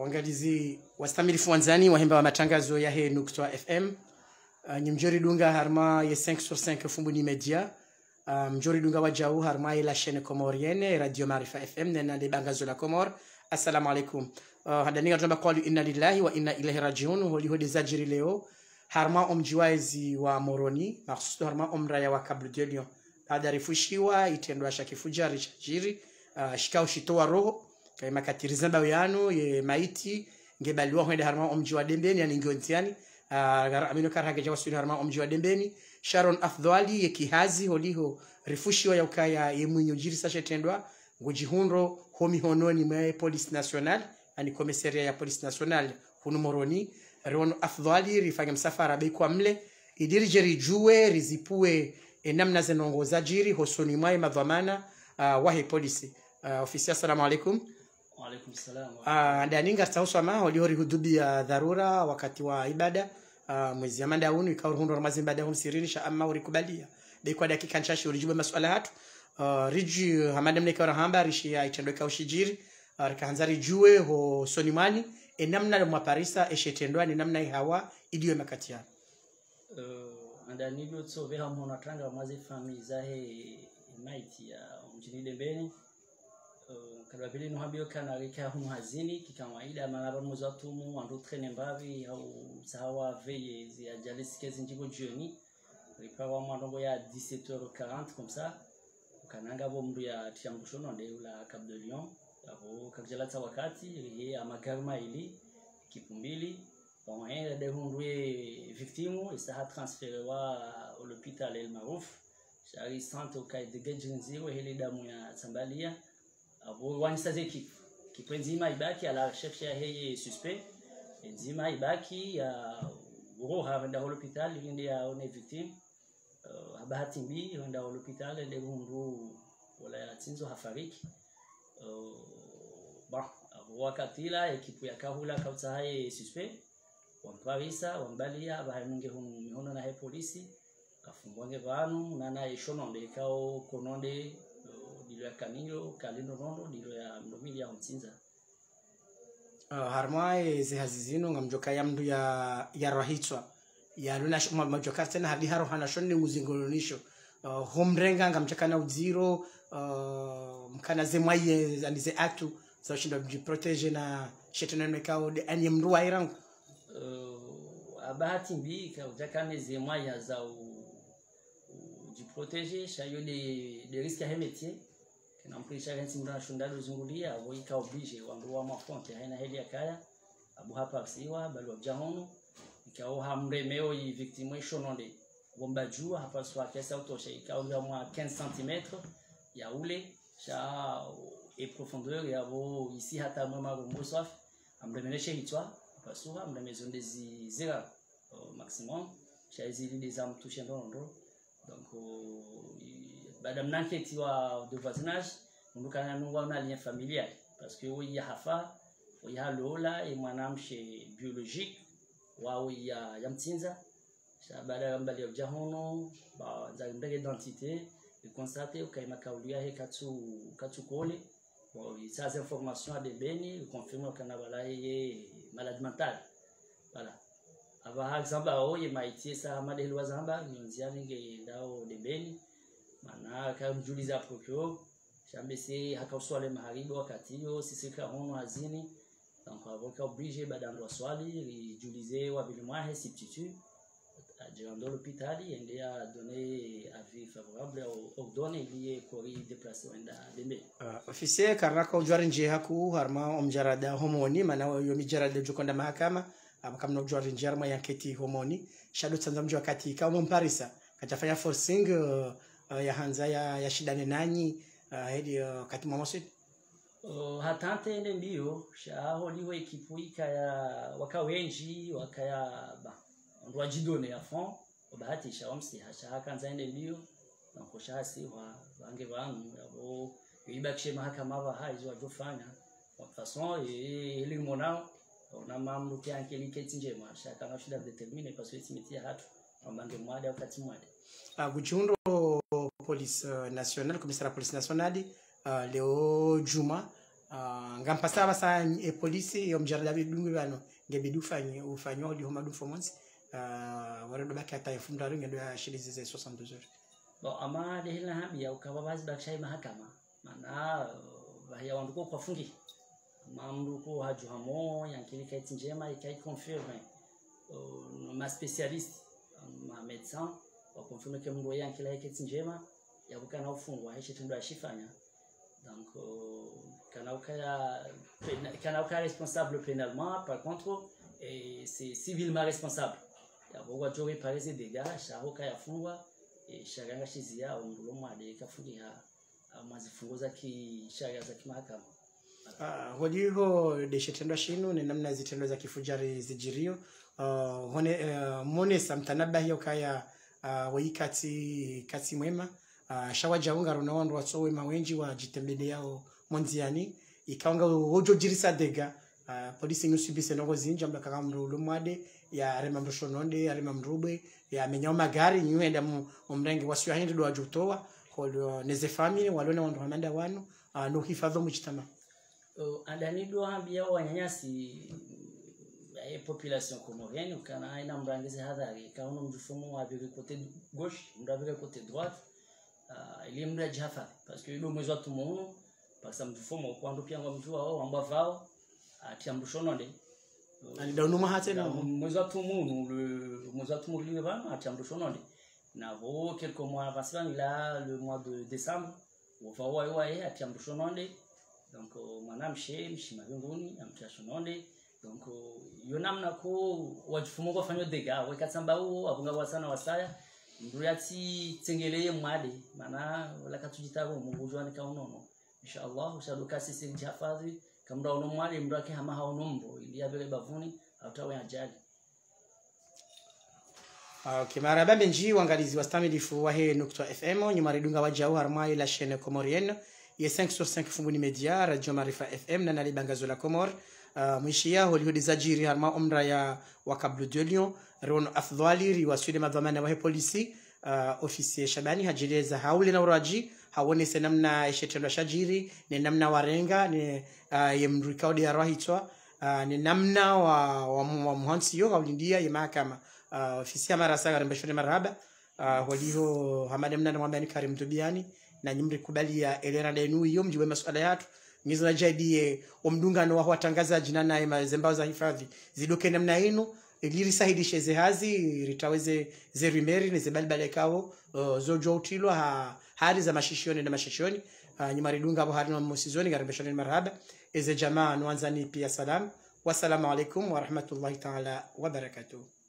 wangalizi wastamilifu wanzani wahemba wa matangazo ya he nukta fm uh, ni mjori dunga harma ye 5 sur 5 fumbuni media uh, mjori dunga wa jau harma ye la chaîne comorienne radio marifa fm nena de bangazo la comor assalamu alaikum uh, hadaninga tamba qalu inna lillahi wa inna ilaihi rajiun holi hodi zajiri leo harma omjiwaezi wa moroni mahsusu harma omraya wa kablu de lion baada rifushiwa itendwa shakifujari chajiri uh, shikao shitoa roho kaima katirizamba yano ye maiti ngebaliwa hwende harma omji wa dembeni yani ngiontiani uh, amino karhage jawa suri harma omji wa dembeni sharon afdhali ye kihazi holiho rifushiwa ya ukaya ye mwinyo jiri sashe tendwa ngujihunro homi hononi mwe police national ani komisaria ya police national hunu moroni rono afdhali rifanya msafara bei kwa mle idirije rijue rizipue e namna zenongoza jiri hosoni mwaye madhamana uh, wahe polisi uh, ofisi assalamu alaikum Waalaikum salam. uh, ndaninga stauswama holihori hudubi ya dharura wakati wa ibada uh, mwezi ya manda unu ikawa ruhundo ramazi ibada hum siririsha ama urikubalia beikwa dakika nchashi urijube masuala hatu uh, riji hamada mne ikawa hamba rishi ya itendo ikawa shijiri uh, rikahanza rijue ho soni mwani e namna mwaparisa eshetendwa ni namna ihawa idiwe makati yao Uh, anda nivyo tsove hamwe natanga mwazi fami zahe maiti ya mjini dembeni uh, kadwa vile nuhabio kana rika humu hazini kikawaida manaba mwezi wa tumu wandu trene mbavi au sahawa veye zi ajalisi kezi njigo jioni ripawa mwandombo ya 17h40 comme ça kananga bo mndu ya tiambushono nde ula Cap de Lion abo kakjalata wakati rihe amagarma ili kipumbili waenda de hundwe victimu isaha transfere wa l'hôpital El Marouf shari santo kai de gejinziro hele damu ya Tambalia abo wanisa zeki kipenzima ibaki ala recherche ya heye suspect enzima ibaki ya uro havenda l'hôpital inde ya one victime uh, bahati mbi wenda l'hôpital de hundu wala ya tinzo hafariki uh, ba wakatila ekipu ya kahula kautahaye suspect wamparisa wambalia bahanunge hunu mihono na he polisi kafungwange vanu nana ishononde ikao kononde uh, dilo ya kanilo kalino nondo dilo ya mdomili ya mtsinza uh, harmwae zihazi zino ngamjoka ya mndu ya ya rahitswa ya luna sh- ma- majoka tena hadi haro hana shonni uzingolonisho uh, homrenga ngamjoka na udziro uh, mkana ze mwaye anize aktu za ushinda mjiprotege na shetana mekao de anye mndu wa irangu uh, abahati mbi kaujakane zemwaya za u- ujiproteger shayo de, de risque ya he métier kinampulisha hensi mndu anashundalo zungulia avo ika oblige wandu wa mafonte haina heli ya kaya abu hapa siwa balu abjahonu ikao hamremeo yi victime ishononde bomba jua hapa swa kesa utosha ikao ya mwa 15 cm ya ule sha e profondeur ya vo ici hata mwa marumbo swafi amremeneshe hitwa pasuha mremezonde zi zera au maximum sha zili des armes touchées ndondo donc uh, i- baada mnanketi wa de voisinage mundu kana nungwa na lien familial parce que oui hafa oui halola e mwanamshe biologique wao ya ya mtsinza sha baada ya mbali ya jahono ba za ndege identité e constate ukaima kaulia he katsu katsu kole bon ça ces informations à debeni confirme kana bala ye malade mentale voilà aba exemple ao ye maitie sa madeli wa zamba nyonziani nge ndao debeni mana kamjuliza procureur shambese hakauswale maharibu wakati hiyo sisi kahono hazini donc avocat obligé badando swali rijulize wabili mwahe substitut ajirando l'hôpital ende a donné avis favorable au ordonne lié kori déplacé wenda dembe uh, ofisier karnaka ujwari nje haku harma omjarada homoni mana yo mijarada jukonda mahakama abakamna ujwari nje harma yanketi homoni shado tsanza mji wakati kama mparisa katafanya forcing uh, uh, ya hanza ya, ya shidane nanyi uh, hedi uh, kati mamosi Uh, hatante ende mbio shaho liho ekipu ikaya waka wenji wakaya ba ndo wajidone ya fond bahati sha wamsi hasha hakanza ende mbio nanko shasi wa bange banu abo ibakishe mahakama ba haizo wajofanya kwa façon e ili monao na mambo kyanke liketi njema shaka na shida determine parce que timitia hatu ambange mwade wakati mwade uh, gujihundo police uh, national komisara police nationali uh, leo juma uh, ngampasa basa e polisi yo mjarada bidungu bano ngebidi ufanye ufanywa di homa du fomonsi uh, wara do bakka ta funda ringa do shili zize 62 heures bon ama dehila habia ukaba bazi bakshai mahakama mana bahia wanduko kwa fungi mamruko haju hamo yankini kaiti njema ikai confirme uh, ma spécialiste ma médecin wa confirme ke mndu yankila kaiti njema yakukana ufungwa hichi tendo ashifanya donc uh, kana ukaya kana ukaya responsable pénalement par contre et c'est civilement responsable yabogwa jowe parese dégâts shahoka yafungwa shaganga shizia umrulo mwade kafungiha mazifungo za kisharia za kimahakama uh, holiho deshetendwa shinu ni namna zitendo za kifujari zijirio uh, hone uh, mone samtanabahi ukaya uh, waikati kati mwema uh, shawajaunga runawandu watsowe mawenji wa jitembele yao monziani ikaonga hojo jirisa dega uh, polisi ngusubise nongo zinja mda kaka mrulo mwade ya rema mrushononde ya rema mrubwe ya menyao magari nyuenda mu mrenge wasio hindi do ajutowa holo neze family walona wandu hamanda wanu uh, no hifadho mujtama uh, adanidwa ambia wanyanyasi e population comorienne ukana aina mrangizi hadhari kaona mjufumo wa vile côté gauche mra vile côté droite uh, ili mra jafari parce que ido mwezi wa tumuno parce que mjufumo kwando pia ngo mjua wao amba vao atia mrushononde alidaunuma hate na no mwezi wa tumuno le mwezi wa tumuno liwe bana atia mrushononde na vo quelques mois avant cela là le mois de décembre wova wae wae atia mrushononde donc uh, mwana mshe mshima mbinguni amtia shononde donc uh, yo namna ko wajifumo kwa fanyo dega wekatsamba uo abunga wasana wasaya ndu yati tsengeleye mwade mana wala katujitabo mungu jwani kaunono inshallah ushaduka sisi jafadhi kamra uno mwade mdu ake hama haunombo ili yabele bavuni autawe ajali Okay, maraba benji wangalizi wa stamilifu wa he nukta fm nyuma redunga wa jau harma ila chaîne comorienne ye 5 sur 5 fumbuni media radio marifa fm na nali bangazo la comor uh, mwishia holihodi zajiri harma umra ya wakablu de lyon ron afdhali ri sude madhamana wa he polisi uh, ofisi shabani hajileza haule na uraji hawone se namna ishetendo shajiri ni namna warenga ni uh, ye mrikaudi ya rahitwa uh, ni namna wa, wa, wa muhansi yo haulindia ye mahakama uh, ofisi ya marasa garembeshoni marhaba uh, waliho hamade mnana mwambani karim tubiani na nyimri kubali ya elera denu iyo mjiwe masuala yatu ngizo na jaidie omdungano wa watangazaji na naye mazembao za hifadhi zidoke namna inu iliri sahidishe zehazi ritaweze zerimeri ne zebalibale kawo uh, zojo utilwa ha hali za mashishioni na mashishioni uh, nyuma ridunga abo hari na musizoni garembeshoni marhaba eze jamaa nuanzani pia salam wassalamu alaikum warahmatullahi taala wabarakatuh